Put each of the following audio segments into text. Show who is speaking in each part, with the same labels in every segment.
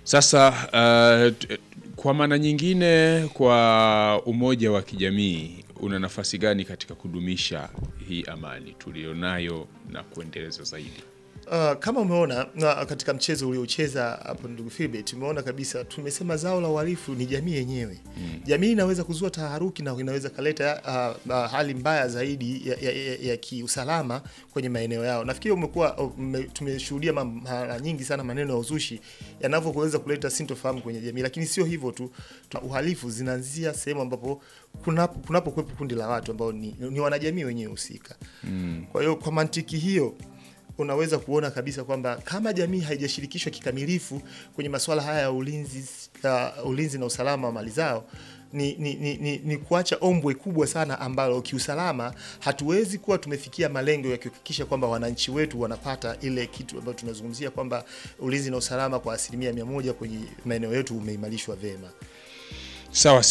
Speaker 1: Sasa uh, t- kwa maana nyingine, kwa umoja wa kijamii una nafasi gani katika kudumisha hii amani tulionayo na kuendeleza zaidi?
Speaker 2: Uh, kama umeona na katika mchezo uliocheza hapo ndugu Philbert, tumeona kabisa, tumesema zao la uhalifu ni jamii yenyewe. Jamii inaweza kuzua taharuki na inaweza kaleta uh, uh, hali mbaya zaidi ya, ya, ya, ya kiusalama kwenye maeneo yao. Nafikiri umekuwa ume, tumeshuhudia ma- mara nyingi sana maneno ya uzushi yanavyoweza kuleta sintofahamu kwenye jamii, lakini sio hivyo tu, tu uhalifu zinaanzia sehemu ambapo kunapo kunapokuwepo kundi la watu ambao ni, ni wanajamii wenyewe husika. Kwa hiyo kwa mantiki hiyo unaweza kuona kabisa kwamba kama jamii haijashirikishwa kikamilifu kwenye masuala haya ya ulinzi, uh, ulinzi na usalama wa mali zao ni, ni, ni, ni, ni kuacha ombwe kubwa sana ambalo kiusalama hatuwezi kuwa tumefikia malengo ya kuhakikisha kwamba wananchi wetu wanapata ile kitu ambayo tunazungumzia kwamba ulinzi na usalama kwa asilimia mia moja kwenye maeneo yetu umeimarishwa vyema.
Speaker 1: Sawa,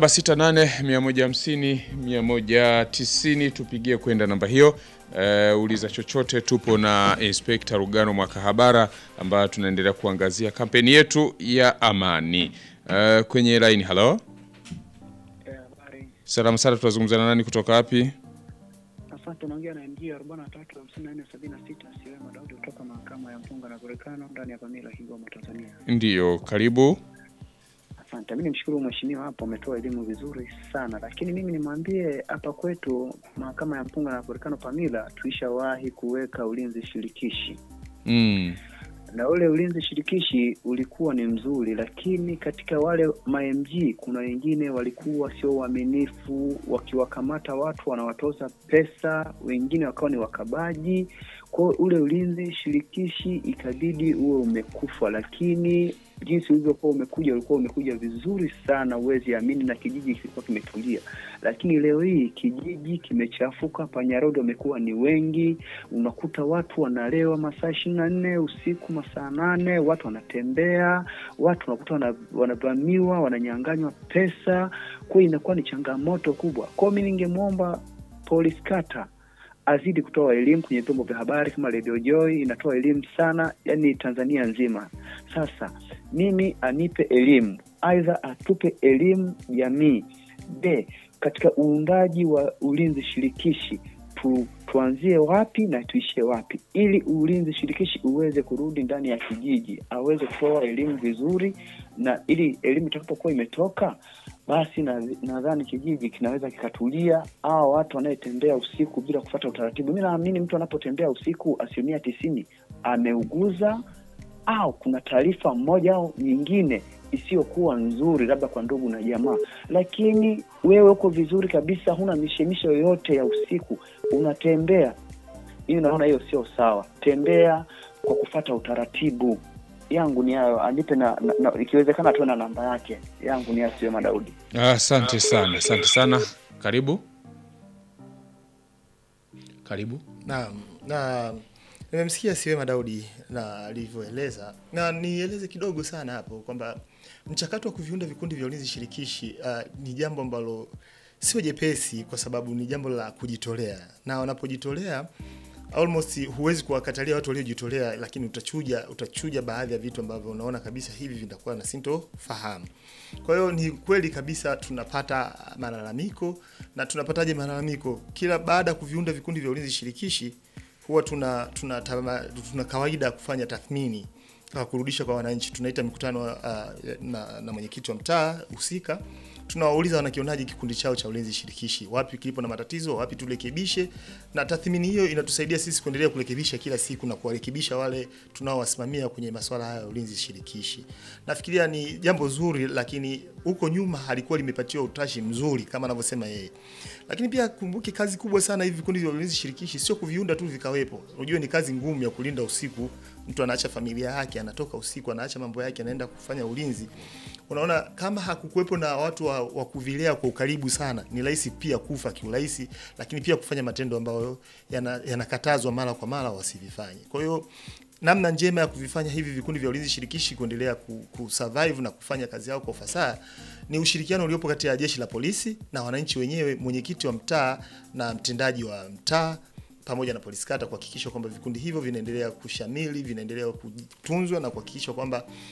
Speaker 1: 0768 150 190 tupigie kwenda namba hiyo. Uh, uliza chochote. Tupo na Inspekta Rugano Mwakahabara ambayo tunaendelea kuangazia kampeni yetu ya amani. Uh, kwenye line, halo,
Speaker 3: Eh, habari.
Speaker 1: salamu sana, tunazungumza na nani kutoka wapi?
Speaker 3: Asante, naongea na MG 435476 Siwema Daudi kutoka mahakama ya mpunga na Volcano ndani ya Pamila, Kigoma, Tanzania.
Speaker 1: Ndiyo, karibu.
Speaker 3: Asante, mimi nimshukuru mheshimiwa hapo, ametoa elimu vizuri sana, lakini mimi nimwambie hapa kwetu mahakama ya mpunga na Volcano Pamila tuishawahi kuweka ulinzi shirikishi
Speaker 1: Mm.
Speaker 3: na ule ulinzi shirikishi ulikuwa ni mzuri, lakini katika wale mamg kuna wengine walikuwa sio waaminifu, wakiwakamata watu wanawatoza pesa, wengine wakawa ni wakabaji. Kwa hiyo ule ulinzi shirikishi ikabidi uwe umekufa, lakini jinsi ulivyokuwa umekuja ulikuwa umekuja vizuri sana, huwezi amini, na kijiji kilikuwa kimetulia. Lakini leo hii kijiji kimechafuka, panyarodi wamekuwa ni wengi, unakuta watu wanalewa masaa ishirini na nne usiku, masaa nane, watu wanatembea, watu unakuta wana- wanavamiwa, wananyanganywa pesa. Kwa hiyo inakuwa ni changamoto kubwa. Kwa hiyo mi ningemwomba polisi kata azidi kutoa elimu kwenye vyombo vya habari kama Radio Joy inatoa elimu sana, yani Tanzania nzima. Sasa mimi anipe elimu, aidha atupe elimu jamii. B, katika uundaji wa ulinzi shirikishi tu, tuanzie wapi na tuishie wapi, ili ulinzi shirikishi uweze kurudi ndani ya kijiji, aweze kutoa elimu vizuri, na ili elimu itakapokuwa imetoka basi na- nadhani kijiji kinaweza kikatulia. Au watu wanayetembea usiku bila kufuata utaratibu, mi naamini mtu anapotembea usiku asilimia tisini ameuguza au kuna taarifa moja au nyingine isiyokuwa nzuri, labda kwa ndugu na jamaa. Lakini wewe uko vizuri kabisa, huna mishemisho yoyote ya usiku, unatembea, hiyo naona hiyo sio sawa. Tembea kwa kufata utaratibu. Yangu ni hayo, anipe na, na, na ikiwezekana tuwe na namba yake. Yangu ni hayo, Siwema Daudi.
Speaker 1: Asante sana, asante sana. Karibu, karibu.
Speaker 2: Naam, na nimemsikia Siwema Daudi na alivyoeleza, na nieleze kidogo sana hapo kwamba mchakato wa kuviunda vikundi vya ulinzi shirikishi uh, ni jambo ambalo sio jepesi, kwa sababu ni jambo la kujitolea, na wanapojitolea almost huwezi kuwakatalia watu waliojitolea, lakini utachuja utachuja baadhi ya vitu ambavyo unaona kabisa hivi vitakuwa na sintofahamu. Kwa hiyo ni kweli kabisa tunapata malalamiko, na tunapataje malalamiko? Kila baada ya kuviunda vikundi vya ulinzi shirikishi huwa tuna tuna, tama, tuna kawaida ya kufanya tathmini uh, kurudisha kwa wananchi. Tunaita mikutano uh, na, na mwenyekiti wa mtaa husika, tunawauliza wanakionaje kikundi chao cha ulinzi shirikishi, wapi kilipo na matatizo, wapi turekebishe, na tathmini hiyo inatusaidia sisi kuendelea kurekebisha kila siku na kuwarekebisha wale tunaowasimamia kwenye masuala haya ya ulinzi shirikishi. Nafikiria ni jambo zuri, lakini huko nyuma halikuwa limepatiwa utashi mzuri kama anavyosema yeye. Lakini pia kumbuke, kazi kubwa sana hivi vikundi vya ulinzi shirikishi sio kuviunda tu vikawepo. Unajua ni kazi ngumu ya kulinda usiku. Mtu anaacha familia yake, anatoka usiku, anaacha mambo yake, anaenda kufanya ulinzi. Unaona, kama hakukuwepo na watu wa, wa kuvilea kwa ukaribu sana, ni rahisi pia kufa kiurahisi, lakini pia kufanya matendo ambayo yana- yanakatazwa mara kwa mara wasivifanye. Kwa hiyo namna njema ya kuvifanya hivi vikundi vya ulinzi shirikishi kuendelea ku, ku survive na kufanya kazi yao kwa ufasaha ni ushirikiano uliopo kati ya jeshi la polisi na wananchi wenyewe, mwenyekiti wa mtaa na mtendaji wa mtaa pamoja na polisi kata kuhakikisha kwamba vikundi hivyo vinaendelea kushamili, vinaendelea kutunzwa na kuhakikisha kwamba